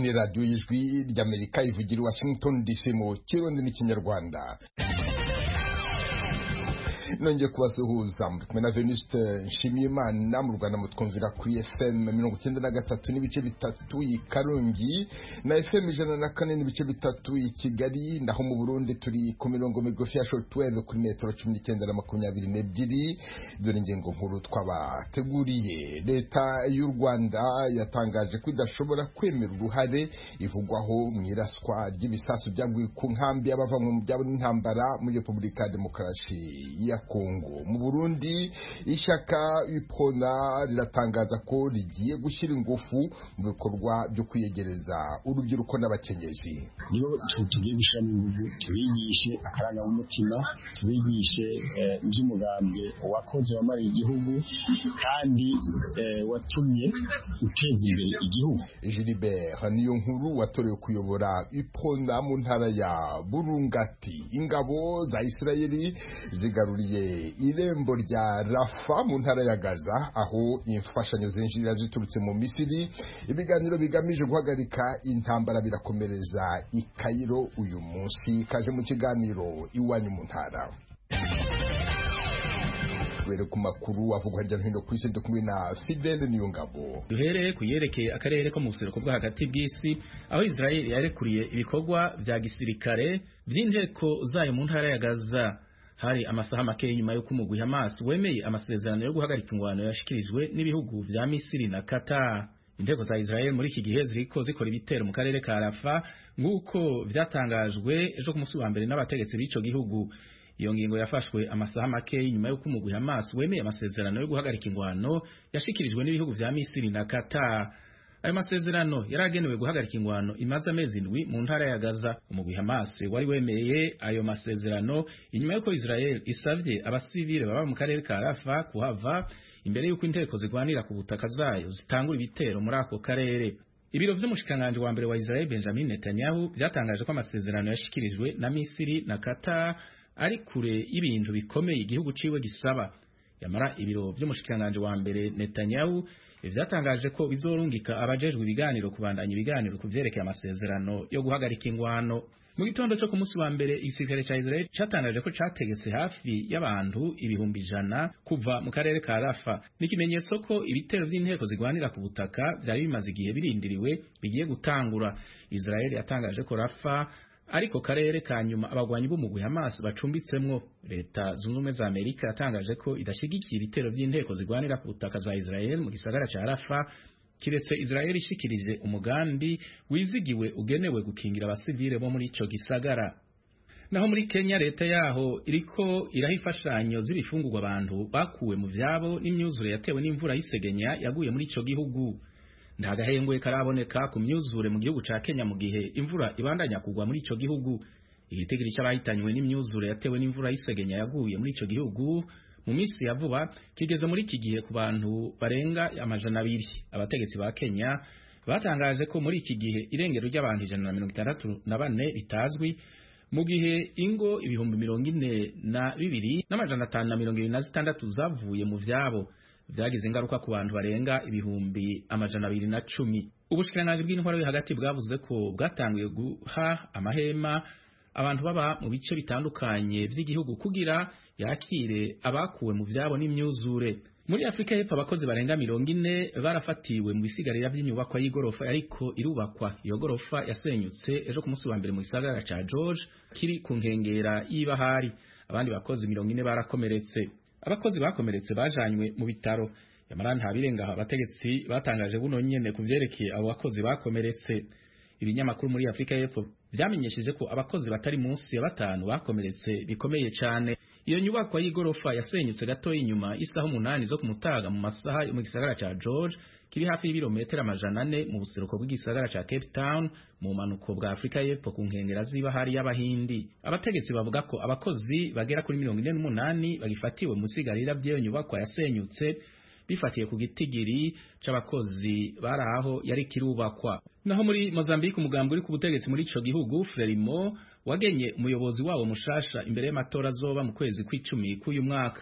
ni radiyo y'ijwi ry'amerika ivugira i washington dc mu kirundi n'ikinyarwanda nongeye kubasuhuza muri kumwe na venuste nshimiyimana mu rwanda mutwumvira kuri fm mirongo icyenda na gatatu n'ibice bitatu i karongi na fm ijana na kane n'ibice bitatu i kigali naho mu burundi turi ku mirongo migufi ya shortwave kuri metero cumi n'icyenda na makumyabiri n'ebyiri dore ingingo nkuru twabateguriye leta y'u rwanda yatangaje ko idashobora kwemera uruhare ivugwaho mu iraswa ry'ibisasu byaguye ku nkambi y'abava mu byabo n'intambara muri repubulika ya demokarasi ya Kongo mu Burundi ishyaka ipona riratangaza ko rigiye gushyira ingufu mu bikorwa byo kwiyegereza urubyiruko n'abakenyezi niyo tugiye gushyiramo ingufu tubigishe akarangamutima tubigishe iby'umugambwe wakoze wamariye igihugu kandi watumye uteza imbere igihugu Gilbert niyo nkuru watorewe kuyobora ipona mu ntara ya Burungati ingabo za Isirayeli zigaruriye irembo rya rafa mu ntara ya gaza aho imfashanyo zinjirira ziturutse mu misiri ibiganiro bigamije guhagarika intambara birakomereza i kayiro uyu munsi kaje mu kiganiro iwanyu mu ntara duhere ku makuru avugwa hirya no hino ku isi kumwe na Fidel Niyongabo duhereye ku yerekeye akarere ko mu buseruko bwo hagati bw'isi aho Israel yarekuriye ibikorwa vya gisirikare vy'inteko zayo mu ntara ya Gaza hari amasaha make nyuma yo kumugwi Hamas wemeye amasezerano yo guhagarika ingwano yashikirijwe n'ibihugu vya Misiri na Qatar inteko za Israel muri iki gihe ziriko zikora ibitero mu karere ka Rafa nk'uko vyatangajwe ejo ku munsi wa mbere n'abategetsi b'ico gihugu iyo ngingo yafashwe amasaha make nyuma yo kumugwi Hamas wemeye amasezerano yo guhagarika ingwano yashikirijwe n'ibihugu vya Misiri na Qatar ayo masezerano yaragenewe guhagarika ingwano imaze amezi indwi mu ntara ya Gaza umugwi Hamas wari wemeye ayo masezerano inyuma y'uko Israel isavye abasivile baba mu karere ka Rafa kuhava imbere y'uko inteko zigwanira ku butaka zayo zitangura ibitero muri ako karere ibiro vy'umushikanganje wa mbere wa Israel Benjamin Netanyahu vyatangaje ko amasezerano yashikirijwe na Misiri na Qatar ari kure y'ibintu bikomeye igihugu ciwe gisaba yamara ibiro vy'umushikanganje wa mbere Netanyahu vyatangaje ko bizorungika abajejwe ibiganiro kubandanya ibiganiro ku vyerekeye amasezerano yo guhagarika ingwano mu gitondo cyo ku munsi wa mbere igisirikare ca Israel catangaje ko categetse hafi y'abantu ibihumbi ijana kuva mu karere ka Rafa n'ikimenyetso ko ibitero vy'inteko zigwanira ku butaka vyari bimaze igihe birindiriwe bigiye gutangura Israel yatangaje ko Rafa ariko karere ka nyuma abagwanyi b'umugwi Hamas bacumbitsemwo leta zunze ubumwe za Amerika yatangaje ko idashigikiye ibitero vy'inteko zigwanira ku butaka za Israel mu gisagara ca Rafa kiretse Israel ishikirije umugambi wizigiwe ugenewe gukingira abasivile bo muri ico gisagara naho muri Kenya leta yaho iriko iraha imfashanyo z'ibifungurwa abantu bakuwe mu vyabo n'imyuzure yatewe n'imvura y'isegenya yaguye muri ico gihugu nta gahengwe karaboneka ku myuzure mu gihugu ca Kenya mu gihe imvura ibandanya kugwa muri ico gihugu igitigiri c'abahitanywe n'imyuzure yatewe n'imvura y'isegenya yaguye muri ico gihugu mu minsi ya vuba kigeze muri iki gihe ku bantu barenga amajana abiri abategetsi ba Kenya batangaje ko muri iki gihe irengero ry'abantu ijana na mirongo itandatu na bane ritazwi mu gihe ingo ibihumbi mirongo ine na bibiri n'amajana atanu na mirongo ibiri na zitandatu zavuye mu vyabo vyagize ingaruka ku bantu barenga ibihumbi amajana abiri na cumi ubushikiranganji bw'intwaro yo hagati bwavuze ko bwatanguye guha amahema abantu baba mu bice bitandukanye vy'igihugu kugira yakire abakuwe mu vyabo n'imyuzure muri Afrika y'Epfo abakozi barenga mirongo ine barafatiwe mu bisigarira vy'inyubakwa y'igorofa ariko irubakwa iyo gorofa yasenyutse ejo ku munsi wa mbere mu gisagara ca George kiri ku nkengera y'ibahari abandi bakozi mirongo ine barakomeretse abakozi bakomeretse bajanywe mu bitaro yamara nta birenga abategetsi batangaje buno nyene ku vyerekeye abo bakozi bakomeretse ibinyamakuru muri Afrika y'Epfo vyamenyesheje ko abakozi batari munsi ya batanu bakomeretse bikomeye cane iyo nyubakwa y'igorofa yasenyutse gato inyuma isaha umunani zo kumutaga mu masaha yo mu gisagara ca George kiri hafi y'ibirometero amajana ane mu buseruko bw'igisagara ca Cape Town mu manuko bwa Afrika y'Epfo ku nkengera z'ibahari y'Abahindi abategetsi bavuga ko abakozi bagera kuri mirongo ine n'umunani bagifatiwe mu sigarira vy'iyo nyubakwa yasenyutse bifatiye ku gitigiri c'abakozi bari aho yari kirubakwa naho muri Mozambique umugambi uri ku butegetsi muri ico gihugu Frelimo wagenye umuyobozi wawo mushasha imbere y'amatora azoba mu kwezi kw'icumi k'uyu mwaka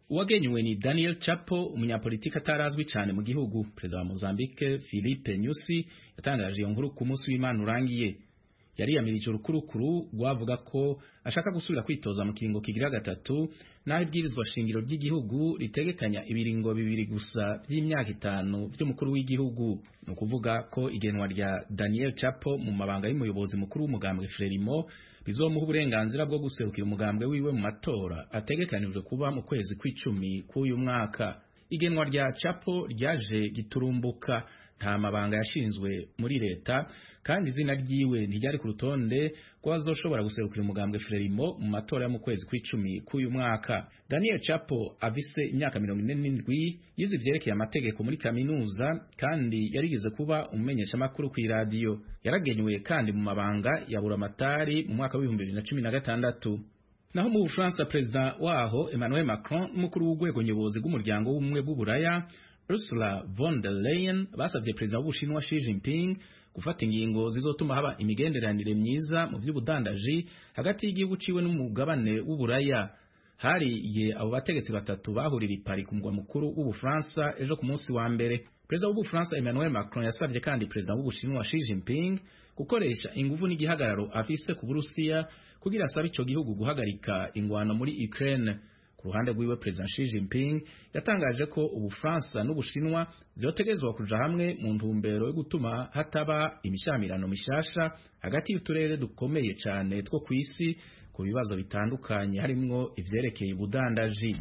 uwagenywe ni Daniel Chapo umunyapolitiki atarazwi cyane mu gihugu perezida wa Mozambique Philippe Nyusi yatangaje iyo nkuru ku munsi w'Imana urangiye yariyamirije urukurukuru rwavuga ko ashaka gusubira kwitoza mu kiringo kigira gatatu naho ibwirizwa shingiro ry'igihugu ritegekanya ibiringo bibiri gusa by'imyaka itanu by'umukuru w'igihugu ni ukuvuga ko igenwa rya Daniel Chapo mu mabanga y'umuyobozi mukuru w'umugambwe Frelimo bizomuha uburenganzira bwo guserukira umugambwe wiwe mu matora ategekanijwe kuba mu kwezi kw'icumi k'uyu mwaka igenwa rya Chapo ryaje giturumbuka nta mabanga yashinzwe muri leta kandi izina ryiwe ntiryari ku rutonde rw'abazoshobora guserukira umugambwe Frelimo mu matora yo mu kwezi kw'icumi k'uyu mwaka Daniel Chapo afise imyaka mirongo ine n'indwi yize ivyerekeye amategeko muri kaminuza kandi yarigeze kuba umumenyeshamakuru kw'iradiyo yaragenywe kandi mu mabanga ya buramatari mu mwaka w'ibihumbi bibiri na cumi na gatandatu naho mu Bufaransa perezida waho Emmanuel Macron n'umukuru w'urwego nyobozi rw'umuryango w'ubumwe bw'uburaya Ursula von der Leyen basavye perezida w'Ubushinwa Xi Jinping gufata ingingo zizotuma haba imigenderanire myiza mu vy'ubudandaji hagati y'igihugu ciwe n'umugabane w'uburaya hariye abo bategetsi batatu bahurira i Paris ku mugwa mukuru w'Ubufaransa ejo ku munsi wa mbere perezida w'Ubufaransa Emmanuel Macron yasavye kandi perezida w'Ubushinwa Xi Jinping gukoresha inguvu n'igihagararo afise ku Burusiya kugira asabe ico gihugu guhagarika ingwano muri Ukraine ku ruhande rwiwe perezida Xi Jinping yatangaje ko Ubufaransa n'Ubushinwa vyotegezwa kuja hamwe mu ntumbero yo gutuma hataba imishamirano mishasha hagati y'uturere dukomeye cane two kw'isi ku bibazo bitandukanye harimwo ivyerekeye ubudandaji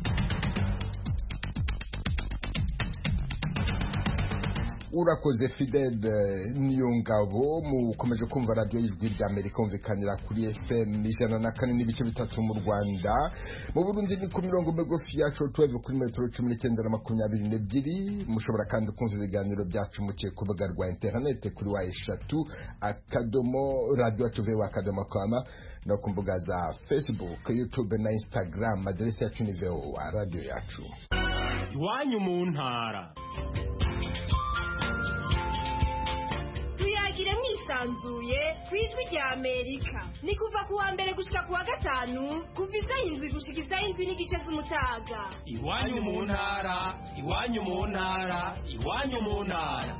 urakoze fidel niyongabo mukomeje kumva radiyo y'ijwi rya amerika humvikanira kuri fm ijana na kane n'ibice bitatu mu rwanda mu burundi ni ku mirongo migufi ya shortwave kuri metero cumi n'icyenda na makumyabiri n'ebyiri mushobora kandi kumva ibiganiro byacu muciye ku rubuga rwa interinete kuri wa eshatu akadomo radiyo tuveho akadomo kwama no ku mbuga za facebook youtube na instagram aderesi yacu ni voa radiyo yacu iwanyu mu ntara tuyagire mwisanzuye ku ijwi rya amerika ni kuva ku wa mbere gushika ku wa gatanu kuva isaha indwi gushika isaha indwi n'igice z'umutaga iwanyu mu ntara iwanyu mu ntara iwanyu mu ntara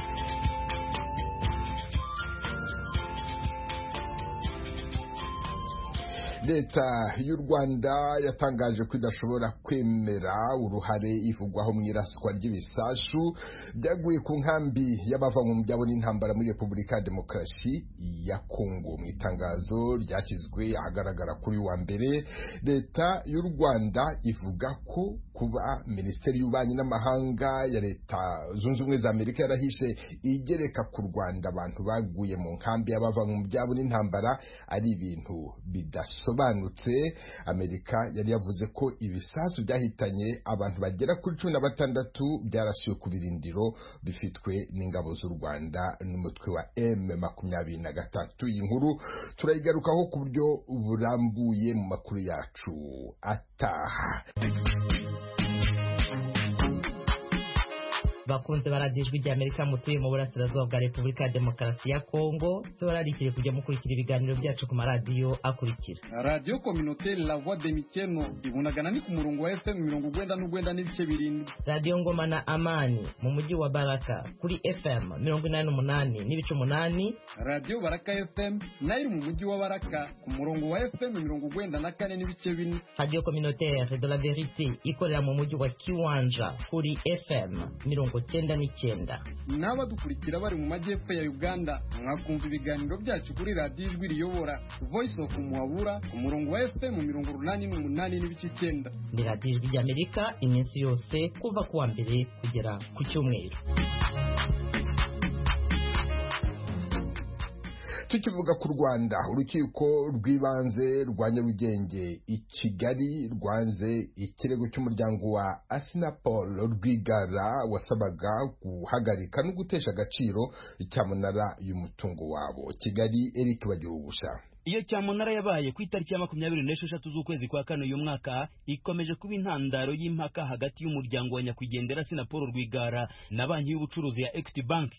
leta y'u rwanda yatangaje ko idashobora kwemera uruhare ivugwaho mu iraswa ry'ibisasu byaguye ku nkambi y'abava mu byabo n'intambara muri repubulika ya demokarasi ya kongo mu itangazo ryashyizwe ahagaragara kuri wa mbere leta y'u rwanda ivuga ko kuba minisiteri y'ububanyi n'amahanga ya leta zunze ubumwe za amerika yarahishe igereka ku rwanda abantu baguye mu nkambi y'abava mu byabo n'intambara ari ibintu bidasobanutse amerika yari yavuze ko ibisasu byahitanye abantu bagera kuri cumi na batandatu byarasiwe ku birindiro bifitwe n'ingabo z'u rwanda n'umutwe wa m makumyabiri na gatatu iyi nkuru turayigarukaho ku buryo burambuye mu makuru yacu ataha bakunze baradijwe rya Amerika mutuye mu burasirazuba bwa Repubulika ya Demokarasi ya Kongo tubararikire kujya mukurikira ibiganiro byacu ku maradiyo akurikira radiyo kominoteri la voix de mikeno ibunagana ni ku murongo wa fm mirongo ugwenda n'ugwenda n'ibice birindwi radiyo ngoma na amani mu mujyi wa baraka kuri fm mirongo inani n'umunani n'ibice umunani radiyo baraka fm nayo iri mu mujyi wa baraka ku murongo wa fm mirongo ugwenda na kane n'ibice bine radiyo kominoteri de la verite ikorera mu mujyi wa kiwanja kuri fm mirongo cyenda n'icyenda n'abadukurikira bari mu majyepfo ya uganda mwakumva ibiganiro byacu kuri radiyo ijwi riyobora voice of muhabura ku murongo wa fm mirongo urunani n'umunani n'ibice icyenda ni radiyo ijwi ry'amerika iminsi yose kuva ku wa mbere kugera ku cyumweru tukivuga ku rwanda urukiko rw'ibanze rwa nyarugenge i kigali rwanze ikirego cy'umuryango wa asinapol rwigara wasabaga guhagarika no gutesha agaciro cyamunara y'umutungo wabo kigali eric bagira ubusa iyo cyamunara yabaye ku itariki ya makumyabiri n'esheshatu z'ukwezi kwa kane uyu mwaka ikomeje kuba intandaro y'impaka hagati y'umuryango wa nyakwigendera sinapol rwigara na banki y'ubucuruzi ya equity bank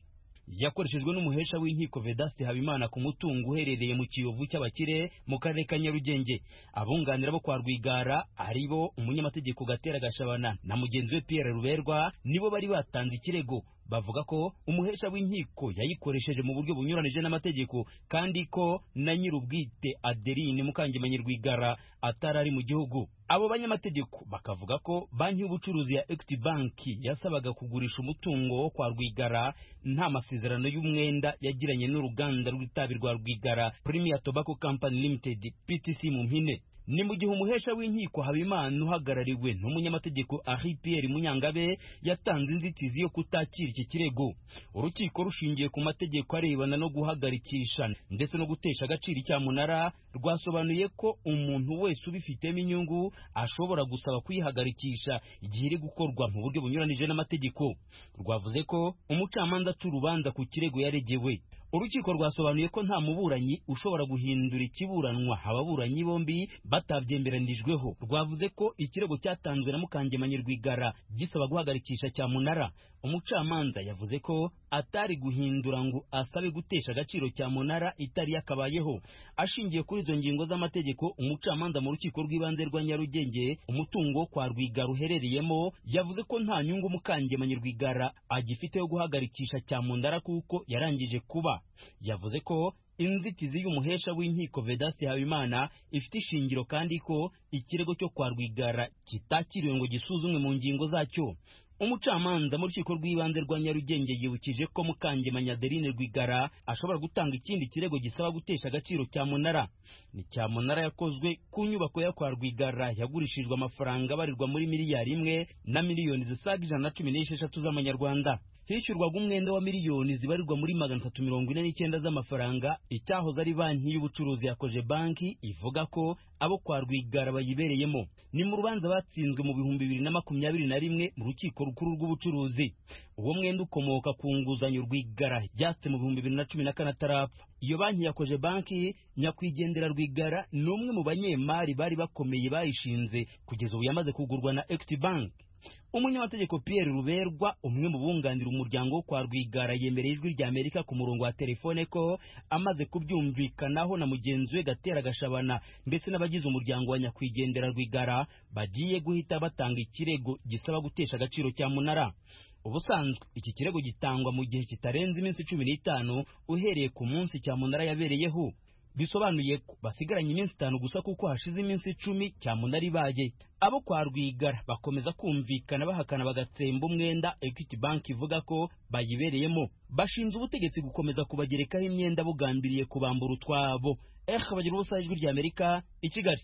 yakoreshejwe n'umuhesha w'inkiko Vedaste Habimana ku mutungo uherereye mu kiyovu cy'abakire mu karere ka Nyarugenge abunganira bo kwa Rwigara ari bo umunyamategeko Gatera Gashabana na mugenzi we Pierre Ruberwa nibo bari batanze ikirego bavuga ko umuhesha w'inkiko yayikoresheje mu buryo bunyuranije n'amategeko kandi ko na nyir'ubwite Adeline Mukangemanyi Rwigara atari ari mu gihugu abo banyamategeko bakavuga ko banki y'ubucuruzi ya Equity Bank yasabaga kugurisha umutungo wo kwa Rwigara nta masezerano y'umwenda yagiranye n'uruganda rw'itabi rwa Rwigara Premier Tobacco Company Limited PTC mu mpine ni mu gihe umuhesha w'inkiko Habimana uhagarariwe n'umunyamategeko Henri Pierre Munyangabe yatanze inzitizi yo kutakira iki kirego urukiko rushingiye ku mategeko arebana no guhagarikisha ndetse no gutesha agaciro icyamunara rwasobanuye ko umuntu wese ubifitemo inyungu ashobora gusaba kuyihagarikisha igihe iri gukorwa mu buryo bunyuranije n'amategeko rwavuze ko umucamanza aca urubanza ku kirego yaregewe urukiko rwasobanuye ko nta muburanyi ushobora guhindura ikiburanwa ababuranyi bombi batabyemberanijweho rwavuze ko ikirego cyatanzwe na mukangemanyi rwigara gisaba guhagarikisha cyamunara umucamanza yavuze ko atari guhindura ngo asabe gutesha agaciro cyamunara itari yakabayeho ashingiye kuri izo ngingo z'amategeko umucamanza mu rukiko rw'ibanze rwa nyarugenge umutungo wo kwa rwigara uherereyemo yavuze ko nta nyungu mukangemanyi rwigara agifite yo guhagarikisha cyamunara kuko yarangije kuba yavuze ko inzitizi y'umuhesha w'inkiko Vedaste Habimana ifite ishingiro kandi ko ikirego cyo kwa Rwigara kitakiriwe ngo gisuzumwe mu ngingo zacyo umucamanza mu rukiko rw'ibanze rwa Nyarugenge yibukije ko Mukangemanyi Adeline Rwigara ashobora gutanga ikindi kirego gisaba gutesha agaciro cyamunara ni cyamunara yakozwe ku nyubako ya kwa Rwigara yagurishijwe amafaranga abarirwa muri miliyari imwe na miliyoni zisaga ijana na cumi n'esheshatu z'amanyarwanda hishyurwaga umwenda wa miliyoni zibarirwa muri magana atatu mirongo ine n'icyenda z'amafaranga icyahoze ari banki y'ubucuruzi yakoje banki ivuga ko abo kwa Rwigara bayibereyemo ni mu rubanza batsinzwe mu bihumbi bibiri na makumyabiri na rimwe mu rukiko rukuru rw'ubucuruzi uwo mwenda ukomoka ku nguzanyo Rwigara yatse mu bihumbi bibiri na cumi na kane atarapfa iyo banki yakoje banki nyakwigendera Rwigara ni umwe mu banyemari bari bakomeye bayishinze kugeza ubu yamaze kugurwa na Equity Bank umunyamategeko Pierre Ruberwa umwe mu bunganira umuryango wo kwa Rwigara yemereye ijwi rya Amerika ku murongo wa telefone ko amaze kubyumvikanaho na mugenzi we Gatera Gashabana ndetse n'abagize umuryango wa nyakwigendera Rwigara bagiye guhita batanga ikirego gisaba gutesha agaciro cya munara ubusanzwe iki kirego gitangwa mu gihe kitarenze iminsi cumi n'itanu uhereye ku munsi cyamunara yabereyeho bisobanuye ko basigaranye iminsi itanu gusa kuko hashize iminsi icumi cyamunara ibaye abo kwa rwigara bakomeza kumvikana bahakana bagatsemba umwenda equity bank ivuga ko bayibereyemo bashinja ubutegetsi gukomeza kubagerekaho imyenda bugambiriye kubambura utwabo eh bagira ubusa ijwi rya amerika i kigali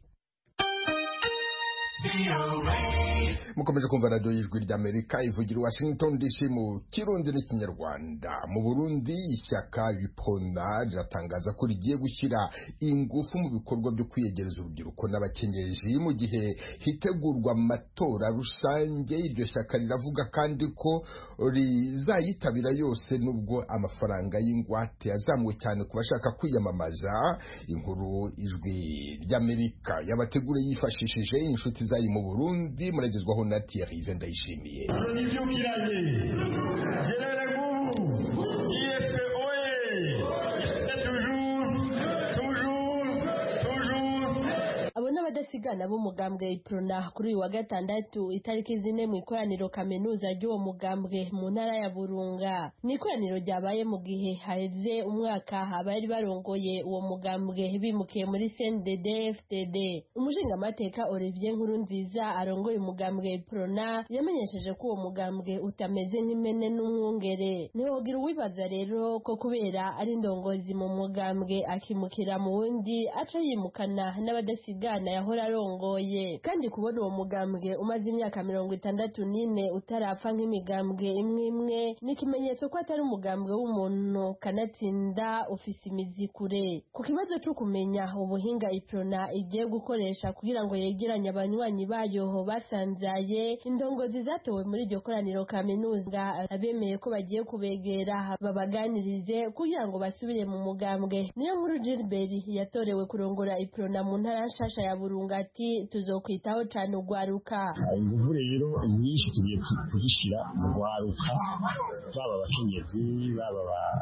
mukomeje kumva radiyo y'ijwi ry'amerika ivugira i washington dc mu kirundi n'ikinyarwanda mu burundi ishyaka ripona riratangaza ko rigiye gushyira ingufu mu bikorwa byo kwiyegereza urubyiruko n'abakenyeji mu gihe hitegurwa amatora rusange iryo shyaka riravuga kandi ko rizayitabira yose nubwo amafaranga y'ingwate yazamuwe cyane ku bashaka kwiyamamaza inkuru ijwi ry'amerika yabategure yifashishije inshuti zayo mu burundi muragezwaho na Thierry Ndayishimiye nibyukiranye gerere ngubu IFP oye toujours toujours toujours abo n'abadasigana b'umugambwe iprona kuri uyu wa gatandatu itariki zine mu ikoraniro kaminuza ry'uwo mugambwe mu ntara ya burunga ni ikoraniro ryabaye mu gihe haheze umwaka abari barongoye uwo mugambwe bimukiye muri cndd fdd umushingamateka olivier nkuru nziza arongoye umugambwe iprona yamenyesheje ko uwo mugambwe utameze nk'imene n'umwungere ntiwogira uwibaza rero ko kubera ari indongozi mu mugambwe akimukira mu wundi aca yimukana n'abadasigana yahora arongoye kandi kubona uwo mugambwe umaze imyaka mirongo itandatu n'ine utarapfa nk'imigambwe imwe imwe ni ikimenyetso ko atari umugambwe w'umuntu kanatsinda ufise imizi kure ku kibazo cyo kumenya ubuhinga iprona igiye gukoresha kugira ngo yegeranye abanywanyi bayo basanzaye indongozi zatowe muri iryo koraniro kaminuza abemeye ko bagiye kubegera babaganirize kugira ngo basubire mu mugambwe niyo nkuru Gilbert yatorewe kurongora iprona mu ntara nshasha ya Burunga mpuzamakungu ati tuzokwitaho cane urwaruka inguvu rero nyinshi tugiye kuzishyira mu rwaruka baba abakenyezi baba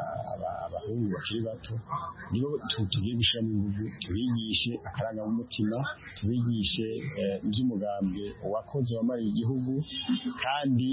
abahungu bakiri bato nibo tugiye gushyiramo inguvu tubigishe akarangamutima tubigishe iby'umugambwe wakoze wamariye igihugu kandi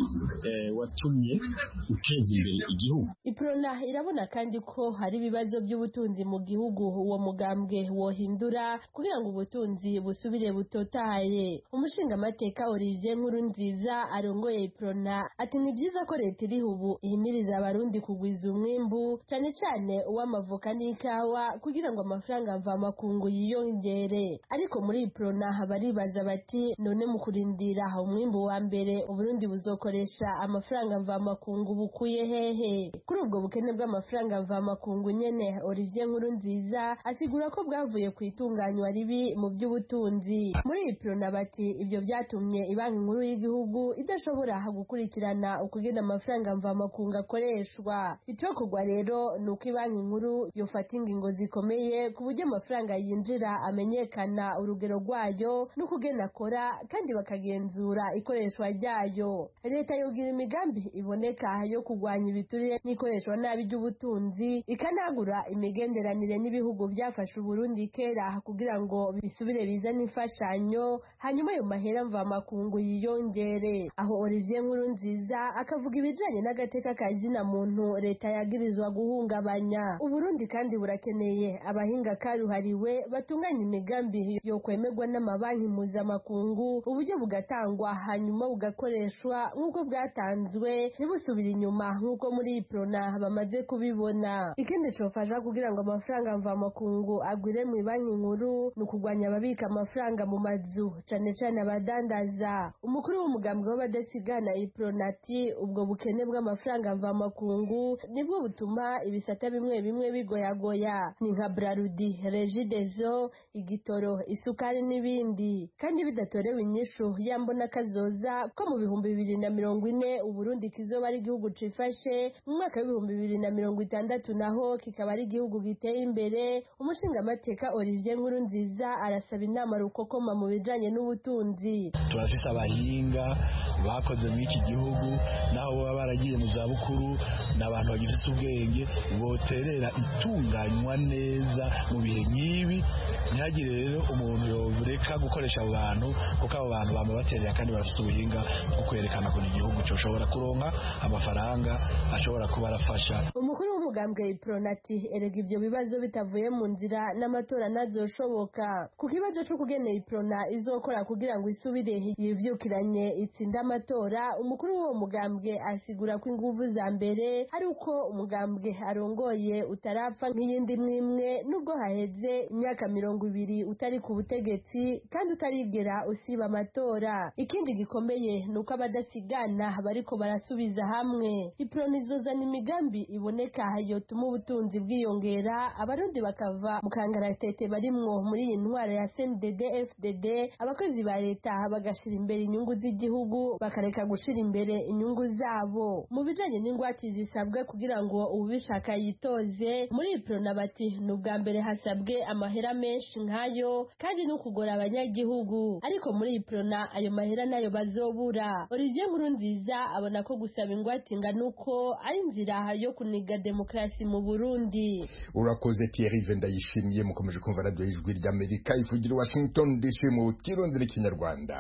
watumye uteza imbere igihugu iprona irabona kandi ko hari ibibazo by'ubutunzi mu gihugu uwo mugambwe wohindura kugira ngo ubutunzi busubire butotaye umushingamateka Olivier Nkuru nziza arongoye iprona ati ni byiza ko leta iriho ubu ihimiriza abarundi kugwiza umwimbu cyane cyane uw'amavoka n'ikawa kugira ngo amafaranga mvamakungu yiyongere ariko muri iprona baribaza bati none mu kurindira umwimbu wa mbere uburundi buzokoresha amafaranga mvamakungu bukuye hehe kuri ubwo bukene bw'amafaranga mvamakungu nyene Olivier Nkuru nziza asigura ko bwavuye ku itunganywa ribi mu by'ubutunzi muri iprona bati ibyo byatumye ibanki nkuru y'igihugu idashobora gukurikirana ukugena amafaranga mvamakungu akoreshwa icokorwa rero ni uko ibanki nkuru yofata ingingo zikomeye ku buryo amafaranga yinjira amenyekana urugero rwayo n'ukugena akora kandi bakagenzura ikoreshwa ryayo leta yogira imigambi iboneka yo kurwanya ibiturire n'ikoreshwa nabi ry'ubutunzi ikanagura imigenderanire n'ibihugu byafashe uburundi kera kugira ngo bisubire bizane imfashanyo hanyuma ayo mahera mvamakungu yiyongere aho Olivier Nkuru nziza akavuga ibijanye n'agateka ka zina muntu leta yagirizwa guhungabanya uburundi kandi burakeneye abahinga karuhariwe batunganya imigambi yo kwemerwa n'amabanki mpuzamakungu uburyo bugatangwa hanyuma bugakoreshwa nk'uko bwatanzwe ntibusubire inyuma nk'uko muri iprona bamaze kubibona ikindi cofasha kugira ngo amafaranga mvamakungu agwire mu banki nkuru ni ukugwanya ababika amafaranga mu mazu cane cane abadandaza umukuru w'umugambwe w'abadasigana ipronati ubwo bukene bw'amafaranga mvamakungu nibwo butuma ibisata bimwe bimwe bigoyagoya ni nka brarudi regidezo igitoro isukari n'ibindi kandi bidatorewe inyishu yambona kazoza ko mu bihumbi bibiri na mirongo ine uburundi kizoba ari igihugu cifashe mu mwaka w'ibihumbi bibiri na mirongo itandatu naho kikaba ari igihugu giteye imbere umushingamateka olivier nkuru nziza arasaba inama rukokoma mu bijanye n'ubutunzi turafise abahinga bakoze muri iki gihugu naho baba baragiye mu zabukuru ni abantu bagifise ubwenge boterera itunganywa neza mu bihe nk'ibi ntihagire rero umuntu yoreka gukoresha abo bantu kuko abo bantu bama baterera kandi bafise ubuhinga bwo kwerekana ukuntu igihugu coshobora kuronka amafaranga ashobora kuba arafasha umukuru w'umugambwe ipronati erega ivyo bibazo bitavuye mu nzira n'amatora ntazoshoboka ku kibazo co kugenera iprona izokora kugira ngo isubire yivyukiranye itsinde amatora umukuru w'uwo mugambwe asigura ko inguvu za mbere ari uko umugambwe arongoye utarapfa nk'iyindi mwimwe nubwo haheze imyaka mirongo ibiri utari ku butegetsi kandi utarigera usiba amatora ikindi gikomeye ni uko abadasigana bariko barasubiza hamwe iprona izozana imigambi iboneka yotuma ubutunzi bwiyongera abarundi bakava mu kangaratete barimwo muri iyi ntwara ya CNDD FDD abakozi ba leta bagashira imbere inyungu z'igihugu bakareka gushira imbere inyungu zabo mu bijanye n'ingwate zisabwe kugira ngo ubishaka yitoze muri iprona bati ni ubwa mbere hasabwe amahera menshi nk'ayo kandi no kugora abanyagihugu ariko muri iprona ayo mahera nayo bazobura Olivier Nkurunziza abona ko gusaba ingwate ingana uko ari inzira yo kuniga demokarasi mu Burundi urakoze Thierry Vendayishimiye mukomeje kumva radio y'ijwi ry'Amerika ivugira i Washington DC mu kirundi n'ikinyarwanda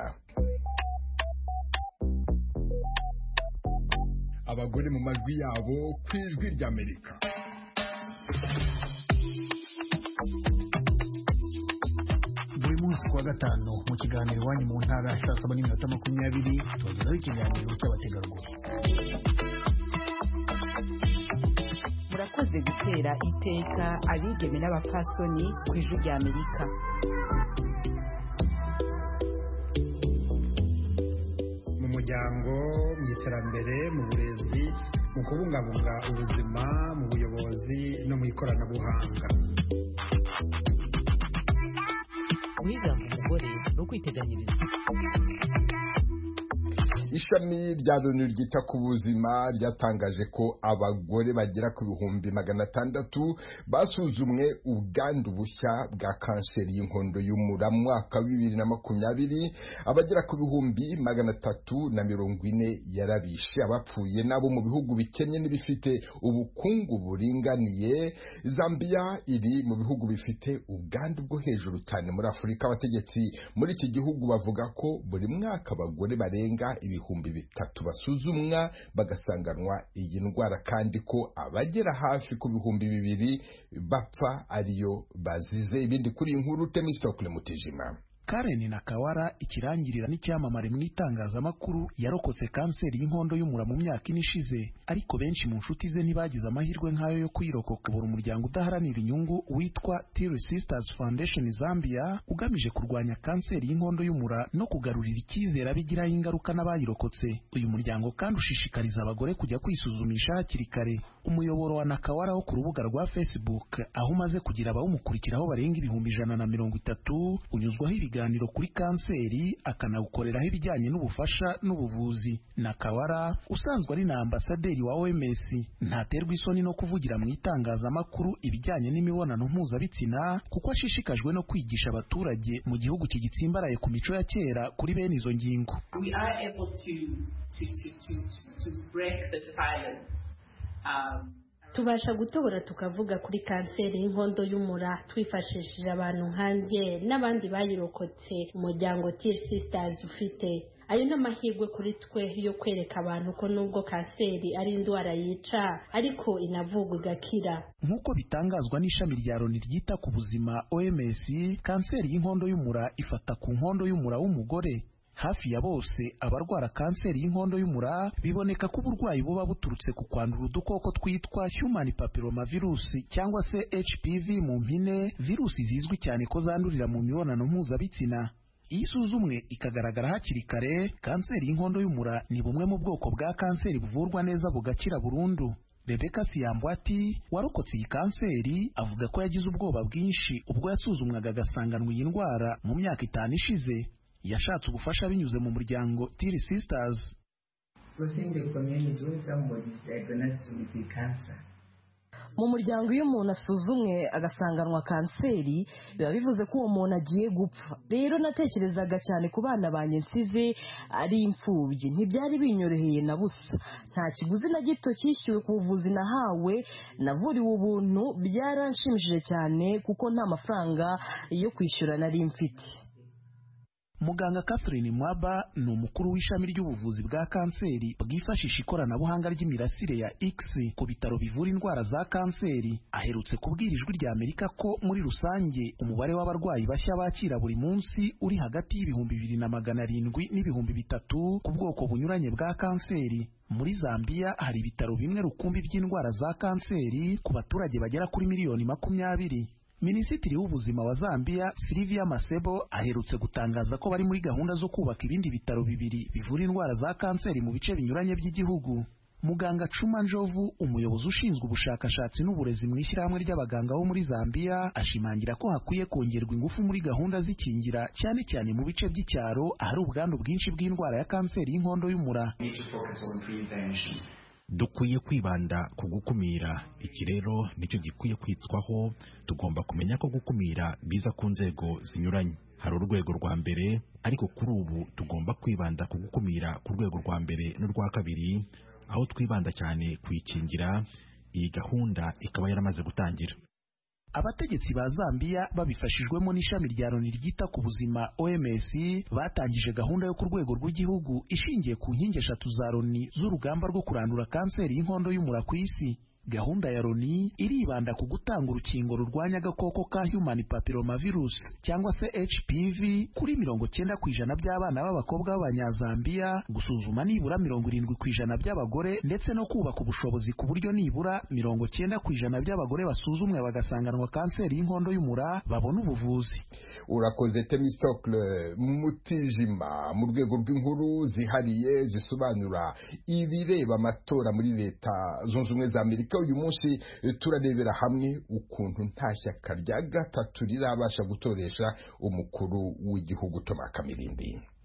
abagore mu majwi yabo ku ijwi ry'Amerika buri munsi kuwa gatanu mu kiganiro iwanyu mu ntara saa saba n'iminota makumyabiri tubagezaho ikiganiro cy'abategarugori murakoze gutera iteka abigeme n'abapfasoni ku ijwi rya amerika mu muryango mu iterambere mu burezi mu kubungabunga ubuzima mu buyobozi no mu ikoranabuhanga guha ijambo umugore ni ukwiteganyiriza ishami rya loni ryita ku buzima ryatangaje ko abagore bagera ku bihumbi magana atandatu basuzumwe ubwandu bushya bwa kanseri y'inkondo y'umura mu mwaka wa bibiri na makumyabiri abagera ku bihumbi magana atatu na mirongo ine yarabishe abapfuye nabo mu bihugu bikennye n'ibifite ubukungu buringaniye zambia iri mu bihugu bifite ubwandu bwo hejuru cyane muri afurika abategetsi muri iki gihugu bavuga ko buri mwaka abagore barenga ibihumbi bitatu basuzumwa bagasanganwa iyi ndwara kandi ko abagera hafi ku bihumbi bibiri bapfa ariyo bazize ibindi kuri iyi nkuru temisokule mutijima Karen Nakawara ikirangirira n'icyamamare mu itangazamakuru yarokotse kanseri y'inkondo y'umura mu myaka ine ishize ariko benshi mu nshuti ze ntibagize amahirwe nk'ayo yo kwirokoka buri umuryango udaharanira inyungu witwa Tear Sisters Foundation Zambia ugamije kurwanya kanseri y'inkondo y'umura no kugarurira icyizere abigiraho ingaruka n'abayirokotse uyu muryango kandi ushishikariza abagore kujya kwisuzumisha hakiri kare umuyoboro wa Nakawara wo ku rubuga rwa Facebook aho umaze kugira abawumukurikiraho barenga ibihumbi ijana na mirongo itatu unyuzwaho ibiganiro kuri kanseri akanawukoreraho ibijyanye n'ubufasha n'ubuvuzi Nakawara usanzwe ari na ambasaderi wa OMS ntaterwa isoni no kuvugira mu itangazamakuru ibijyanye n'imibonano mpuzabitsina kuko ashishikajwe no kwigisha abaturage mu gihugu kigitsimbaraye ku mico ya kera kuri bene izo ngingo we are able to to to to to break the silence um, tubasha gutobora tukavuga kuri kanseri y'inkondo y'umura twifashishije abantu nkanjye n'abandi bayirokotse umuryango Tear Sisters ufite ayo ni amahirwe kuri twe yo kwereka abantu ko nubwo kanseri ari indwara yica ariko inavugwa igakira nk'uko bitangazwa n'ishami rya loni ryita ku buzima OMS kanseri y'inkondo y'umura ifata ku nkondo y'umura w'umugore hafi ya bose abarwara kanseri y'inkondo y'umura biboneka ko uburwayi buba buturutse ku kwandura udukoko twitwa human papillomavirus cyangwa se HPV mu mpine virusi zizwi cyane ko zandurira mu mibonano mpuzabitsina iyo isuzumwe ikagaragara hakiri kare kanseri y'inkondo y'umura ni bumwe mu bwoko bwa kanseri buvurwa neza bugakira burundu Rebecca Siyambwati warokotse iyi kanseri avuga ko yagize ubwoba bwinshi ubwo yasuzumwaga agasanganwa iyi ndwara mu myaka itanu ishize yashatse ubufasha binyuze mu muryango Tear Sisters mu muryango iyo umuntu asuzumwe agasanganwa kanseri biba bivuze ko uwo muntu agiye gupfa rero natekerezaga cyane ku bana banjye nsize ari imfubyi ntibyari binyoroheye na busa nta kiguzi na gito cyishyuwe ku buvuzi nahawe navuriwe ubuntu byaranshimishije cyane kuko nta mafaranga yo kwishyura nari mfite muganga Catherine Mwaba ni umukuru w'ishami ry'ubuvuzi bwa kanseri bwifashisha ikoranabuhanga ry'imirasire ya X ku bitaro bivura indwara za kanseri aherutse kubwira ijwi rya Amerika ko muri rusange umubare w'abarwayi bashya bakira buri munsi uri hagati y'ibihumbi bibiri na magana arindwi n'ibihumbi bitatu ku bwoko bunyuranye bwa kanseri muri Zambia hari ibitaro bimwe rukumbi by'indwara za kanseri ku baturage bagera kuri miliyoni makumyabiri Minisitiri w'ubuzima wa Zambia Silvia Masebo aherutse gutangaza ko bari muri gahunda zo kubaka ibindi bitaro bibiri bivura indwara za kanseri mu bice binyuranye by'igihugu Muganga Cuma Njovu umuyobozi ushinzwe ubushakashatsi n'uburezi mu ishyirahamwe ry'abaganga bo muri Zambia ashimangira ko hakwiye kongerwa ingufu muri gahunda z'ikingira cyane cyane mu bice by'icyaro ahari ubwandu bwinshi bw'indwara ya kanseri y'inkondo y'umura dukwiye kwibanda ku gukumira iki rero nicyo gikwiye kwitwaho tugomba kumenya ko gukumira biza ku nzego zinyuranye hari urwego rwa mbere ariko kuri ubu tugomba kwibanda ku gukumira ku rwego rwa mbere n'urwa kabiri aho twibanda cyane kuyikingira iyi gahunda ikaba yaramaze gutangira abategetsi ba Zambia babifashijwemo n'ishami rya Loni ryita ku buzima OMS batangije gahunda yo ku rwego rw'igihugu ishingiye ku nkingi eshatu za Loni z'urugamba rwo kurandura kanseri y'inkondo y'umura ku isi gahunda ya Loni iribanda ku gutanga urukingo rurwanya agakoko ka human papillomavirus cyangwa se HPV kuri mirongo cyenda ku ijana by'abana b'abakobwa b'abanyazambiya gusuzuma nibura mirongo irindwi ku ijana by'abagore ndetse no kubaka ubushobozi ku buryo nibura mirongo cyenda ku ijana by'abagore basuzumwe bagasanganwa kanseri y'inkondo y'umura babona ubuvuzi urakoze temistokle mutijima mu rwego rw'inkuru zihariye zisobanura ibireba amatora muri leta zunze ubumwe za amerika uyu munsi turarebera hamwe ukuntu nta shyaka rya gatatu rirabasha gutoresha umukuru w'igihugu Thomas Kamirindi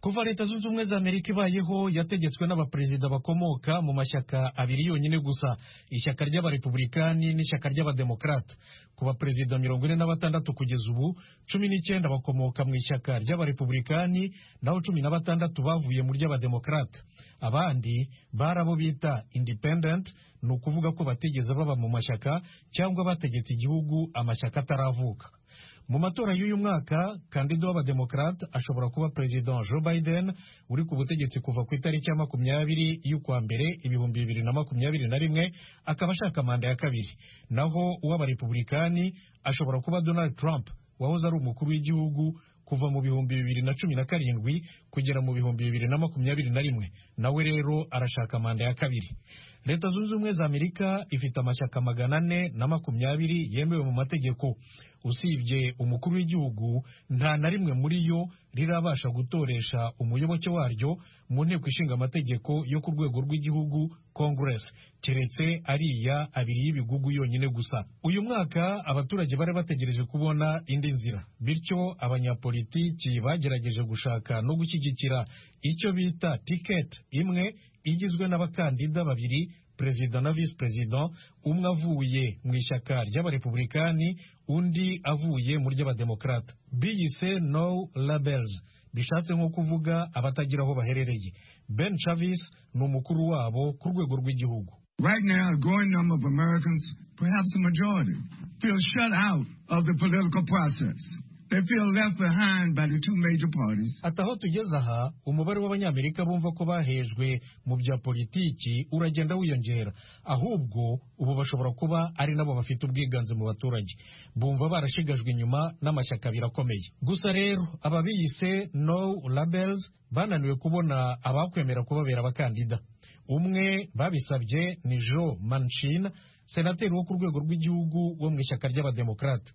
kuva leta zunze ubumwe za amerika ibayeho yategetswe n'abaperezida bakomoka mu mashyaka abiri yonyine gusa ishyaka ry'abarepublikani n'ishyaka ry'abademokarata ku baperezida mirongo ine na batandatu kugeza ubu cumi n'icyenda bakomoka mu ishyaka ry'abarepublikani naho cumi na batandatu bavuye mu ry'abademokarata abandi bari abo bita independent ni ukuvuga ko batigeze baba mu mashyaka cyangwa bategetse igihugu amashyaka ataravuka mu matora y'uyu mwaka kandida w'abademokarate ashobora kuba perezida joe biden uri ku butegetsi kuva ku itariki ya makumyabiri y'ukwa mbere ibihumbi bibiri na makumyabiri na rimwe akaba ashaka manda ya kabiri naho uw'abarepublikani ashobora kuba donald trump wahoze ari umukuru w'igihugu kuva mu bihumbi bibiri na cumi na karindwi kugera mu bihumbi bibiri na makumyabiri na rimwe nawe rero arashaka manda ya kabiri leta zunze ubumwe za amerika ifite amashyaka magana ane na makumyabiri yemewe mu mategeko usibye umukuru w'igihugu nta na rimwe muri yo rirabasha gutoresha umuyoboke waryo mu nteko ishinga amategeko yo ku rwego rw'igihugu congress keretse ariya abiri y'ibigugu yonyine gusa uyu mwaka abaturage bari bategereje kubona indi nzira bityo abanyapolitiki bagerageje gushaka no gushyigikira icyo bita tiketi imwe igizwe n'abakandida babiri perezida na visi perezida umwe avuye mu ishyaka ry'abarepublikani undi avuye mu ry'abademokarata biyise no labels bishatse nko kuvuga abatagira aho baherereye ben chavis ni umukuru wabo ku rwego rw'igihugu Right now, a growing number of Americans, perhaps a majority, feel shut out of the political process. They feel left behind by the two major parties. ati aho tugeze aha umubare w'abanyamerika bumva ko bahejwe mu bya politiki uragenda wiyongera ahubwo ubu bashobora kuba ari nabo bafite ubwiganze mu baturage bumva barashigajwe inyuma n'amashyaka abiri akomeye gusa rero aba biyise no labels bananiwe kubona abakwemera kubabera abakandida umwe babisabye ni joe manchin senateri wo ku rwego rw'igihugu wo mu ishyaka ry'abademokarate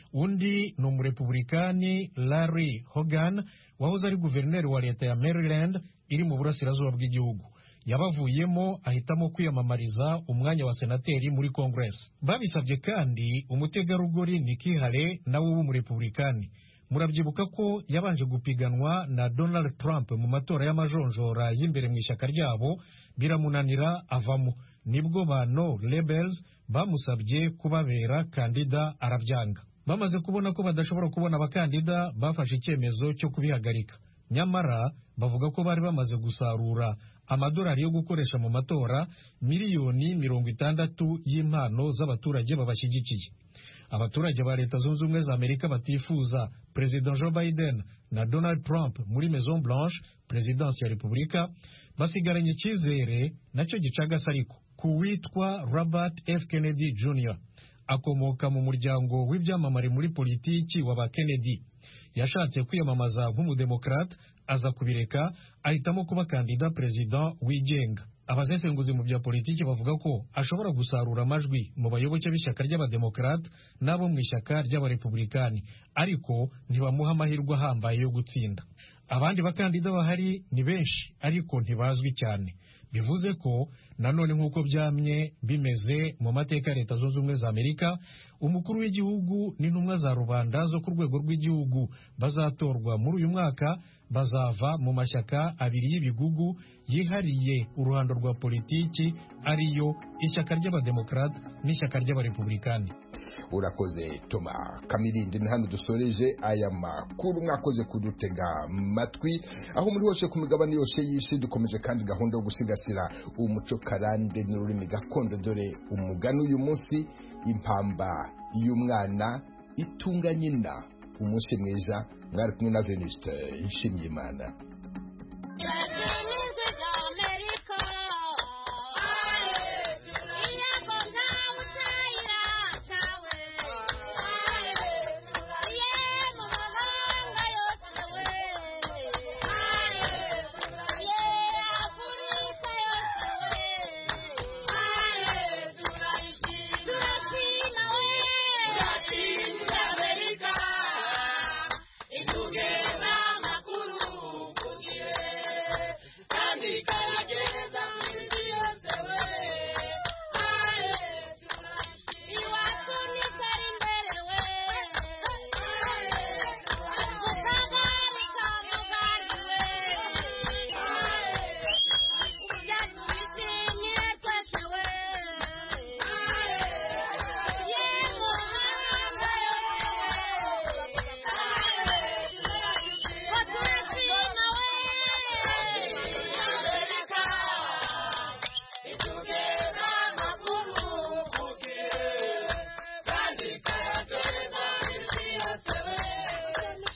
undi ni umurepublikani larry hogan wahoze ari guverineri wa leta ya maryland iri mu burasirazuba bw'igihugu yabavuyemo ahitamo kwiyamamariza umwanya wa senateri muri congress babisabye kandi umutegarugori Nikki Haley nawe w'umurepublikani murabyibuka ko yabanje gupiganwa na donald trump mu matora y'amajonjora y'imbere mu ishyaka ryabo biramunanira avamo nibwo ba no labels bamusabye kubabera kandida arabyanga bamaze kubona ko badashobora kubona abakandida bafashe icyemezo cyo kubihagarika nyamara bavuga ko bari bamaze gusarura amadolari yo gukoresha mu matora miliyoni mirongo itandatu y'impano z'abaturage babashyigikiye abaturage ba leta zunze ubumwe za amerika batifuza perezida joe biden na donald trump muri maison blanche perezidansi ya repubulika basigaranye icyizere nacyo gicagase ariko ku witwa robert f kennedy jr akomoka mu muryango w'ibyamamare muri politiki wa ba kennedy yashatse kwiyamamaza nk'umudemokarate aza kubireka ahitamo kuba kandida perezida wigenga abasesenguzi mu bya politiki bavuga ko ashobora gusarura amajwi mu bayoboke b'ishyaka ry'abademokarate n'abo mu ishyaka ry'abarepublikani ariko ntibamuha amahirwe ahambaye yo gutsinda abandi bakandida bahari ni benshi ariko ntibazwi cyane bivuze ko nanone nk'uko byamye bimeze mu mateka ya leta zunze ubumwe za amerika umukuru w'igihugu n'intumwa za rubanda zo ku rwego rw'igihugu bazatorwa muri uyu mwaka bazava mu mashyaka abiri y'ibigugu yihariye uruhando rwa politiki ariyo ishyaka ry'abademokarate n'ishyaka ry'abarepublikani urakoze toma kamirindi ni hano dusoreje aya makuru mwakoze kudutega matwi aho muri hose ku migabane yose y'isi dukomeje kandi gahunda yo gusigasira umuco karande n'ururimi gakondo dore umugani uyu munsi impamba y'umwana itunga nyina umunsi mwiza mwari kumwe na venuste nshimyimana